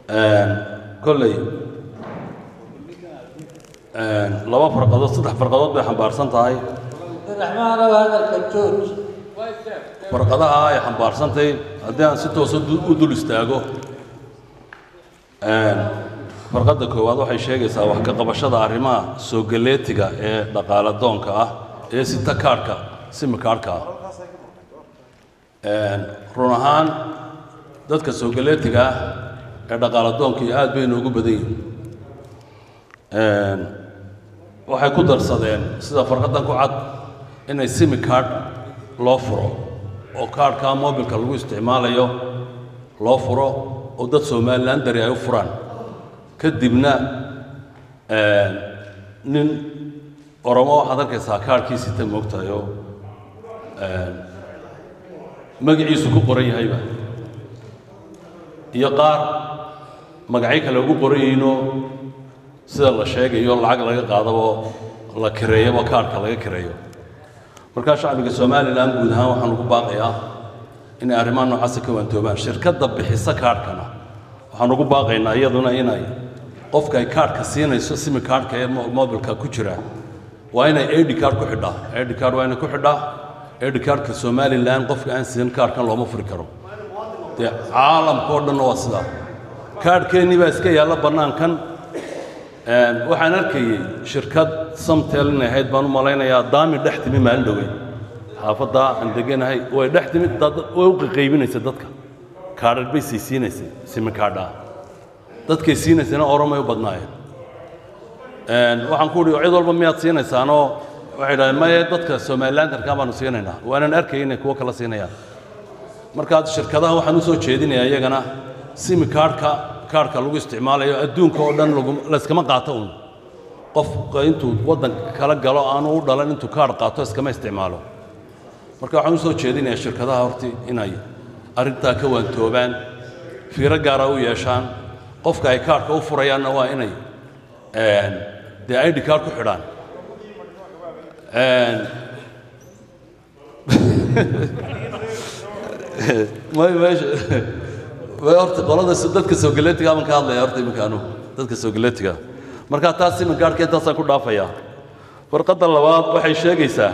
kolley laba farqadood saddex farqadood bay xambaarsan tahay raxmaanow hadalka jooj farqadaha ay xambaarsantahay haddii aan si toosa u dul istaago farqadda koowaad waxay sheegaysaa wax ka qabashada arrimaha soo galeetiga ee dhaqaale doonka ah ee sita kaadhka simi kaadhka ah run ahaan dadka soo galeetiga ah ee dhaqaale doonkii aad bay inoogu badan yihiin waxay ku darsadeen sida farqaddan ku cad inay simi kaadh loo furo oo kaadhkaa mobilka lagu isticmaalayo loo furo oo dad somalilan dari ay u furaan kadibna nin oromo waxaad arkaysaa kaadhkii sita moogtahay oo magaciisu ku qoran yahayba iyo qaar magacyo kale ugu qoran yihiinoo sida la sheegayo lacag laga qaadabo la kireeyaba kaadhka laga kireeyo markaa shacbiga somalilan guud ahaan waxaan ugu baaqayaa inay arrimaha noocaasa ka waantoobaan shirkadda bixisa kaadhkana waxaan ugu baaqaynaa iyaduna inay qofka ay kaadhka siinayso simi kaadhka ee mobilka ku jira waa inay id card ku xidhaa id card waa inay ku xidhaa id cardka somalilan qofka aan siin kaadhkan looma furi karo dee caalamka oo dhanna waa sidaa kaadhkeennii baa iska yaalla bannaankan waxaan arkayey shirkad samtel inay ahayd baan u malaynayaa daami dhex timi maalin dhowey xaafadda aan deganahay way dhex timi way u qaqaybinaysay dadka kaadhar bay sii siinaysay simi kaadhaa dadkay siinaysayna oromay u badnaayeen waxaan ku uhi cid walba miyaad siinaysaanoo waxay dhahdeen maye dadka somalilandarkaa baanu siinaynaa waanan arkayay inay kuwo kala siinayaan markaad shirkadaha waxaan u soo jeedinayaa iyagana simi kaadhka kaadhka lagu isticmaalayo adduunka oo dhan layskama qaato uun qof intuu waddan kala galo aanu u dhalan intuu kaadh qaato iskama isticmaalo marka waxaan u soo jeedinayaa shirkadaha horti inay arrintaa ka waantoobaan fiiro gaara u yeeshaan qofka ay kaadhka u furayaanna waa inay dee id kaadh ku xidhaan horta qolada dadka soo galeetiga baan ka hadlaya horta iminka anugu dadka soo galeetiga marka taas imin gaadhka intaasaan ku dhaafayaa farqadda labaad waxay sheegaysaa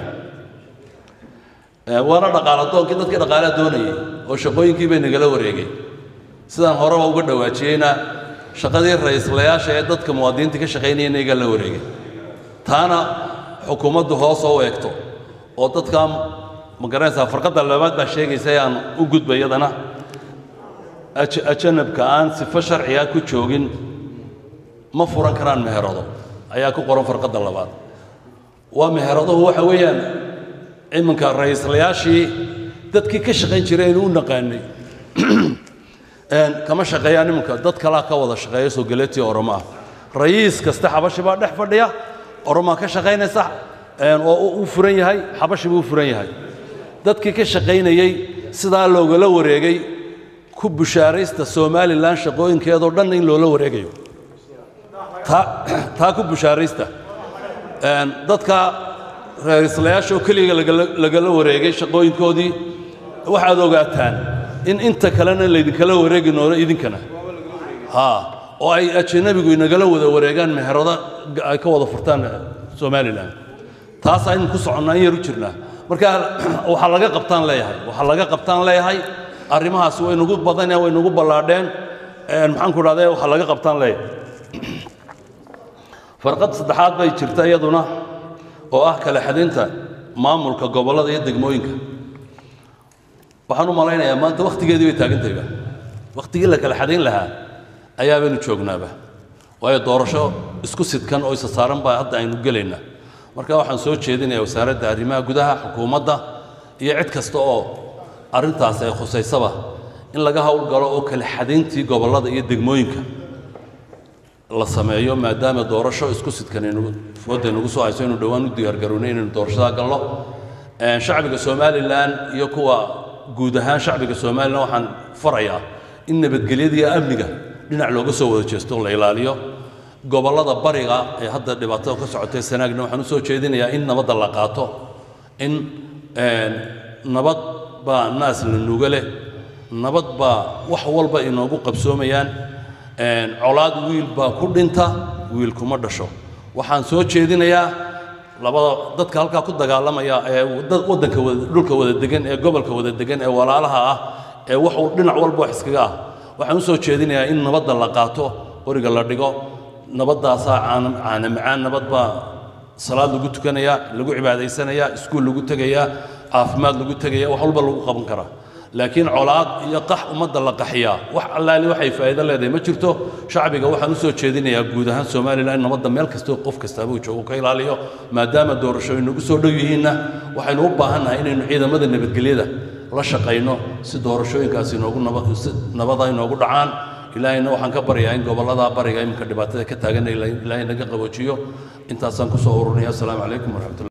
waana dhaqaala doonkii dadkii dhaqaalaa doonayay oo shaqooyinkii bay nagala wareegay sidaan horeba uga dhawaajiyeyna shaqadii ra-iislayaasha ee dadka muwaadiniinta ka shaqaynaya naga la wareegay taana xukuumaddu hoos oo eegto oo dadka ma garanaysaa farqadda labaad baa sheegaysa ee aan u gudba iyadana ajanabka aan sifo sharciga ku joogin ma furan karaan meherado ayaa ku qoran farqadda labaad waa meheraduhu waxa weeyaan iminka ra-iislayaashii dadkii ka shaqayn jireen u naqaanay kama shaqeeyaan iminka dad kalaa ka wada shaqeeya soo galeetii oromo ah rayiis kasta xabashi baa dhex fadhiya oromaa ka shaqaynaysa oo u furan yahay xabashi buu u furan yahay dadkii ka shaqaynayey sidaa loogala wareegay ku bushaaraysta somalilan shaqooyinkeedoo dhan in loola wareegayo taa ku bushaaraysta dadka ra-iislayaasha oo keliga lagala wareegay shaqooyinkoodii waxaad ogaataan in inta kalena laydinkala wareegi noono idinkana ha oo ay ajanabigu inagala wada wareegaan meherado ay ka wada furtaan somalilan taas aynu ku soconnaa in yar u jirnaa marka waxaa laga qabtaan leeyahay waxaa laga qabtaan leeyahay arrimahaas way nagu badaneen way nagu ballaadheen maxaan ku dhahday waxaa laga qabtaan leeyahay farqad saddexaad bay jirta iyaduna oo ah kala xadaynta maamulka gobollada iyo degmooyinka waxaan u malaynayaa maanta wakhtigeedii bay taagantayba wakhtigii la kala xadayn lahaa ayaa baynu joognaaba waayo doorasho isku sidkan oo isa saaran baa hadda aynu gelaynaa marka waxaan soo jeedinayaa wasaaradda arrimaha gudaha xukuumadda iyo cid kasta oo arrintaas ay khusaysaba in laga howlgalo oo kala xadayntii gobollada iyo degmooyinka la sameeyo maadaama doorasho isku sidkan fooda nagu soo hayso inuu dhowaan u diyaargarownay inaynu doorashadaa galno shacbiga somalilan iyo kuwa guud ahaan shacbiga somalilan waxaan farayaa in nabadgelyada iyo amniga dhinac looga soo wada jeesto oo la ilaaliyo gobollada bariga ee hadda dhibaatada ka socotay sanaagna waxaan u soo jeedinayaa in nabadda la qaato in nabad baa naas la nuga leh nabad baa wax walba inoogu qabsoomayaan colaad wiil baa ku dhinta wiil kuma dhasho waxaan soo jeedinayaa labada dadka halkaa ku dagaalamaya ee dad waddanka wada dhulka wada degan ee gobolka wada degan ee walaalaha ah ee wax uu dhinac walba wax iskaga ah waxaan u soo jeedinayaa in nabadda la qaato qoriga la dhigo nabaddaasaa caana caana macaan nabad baa salaad lagu tukanayaa lagu cibaadaysanayaa iskuul lagu tegayaa caafimaad lagu tegaya wax walba lagu qaban karaa laakiin colaad iyo qax ummadda la qaxiyaa wax allaali waxay faa'iido leedahay ma jirto shacbiga waxaan u soo jeedinayaa guud ahaan somalilan in nabadda meel kastoo qof kastaaba uu joogo ka ilaaliyo maadaama doorashooyin nagu soo dhow yihiinna waxaynu u baahannahay inaynu ciidamada nabadgelyada la shaqayno si doorashooyinkaasi inoogu naba si nabada inoogu dhacaan ilaahayna waxaan ka baryaa in gobollada bariga iminka dhibaatada ka taagan ilaahay naga qaboojiyo intaasaan kusoo ururnaya assalaamu calaykum waraxmatullahi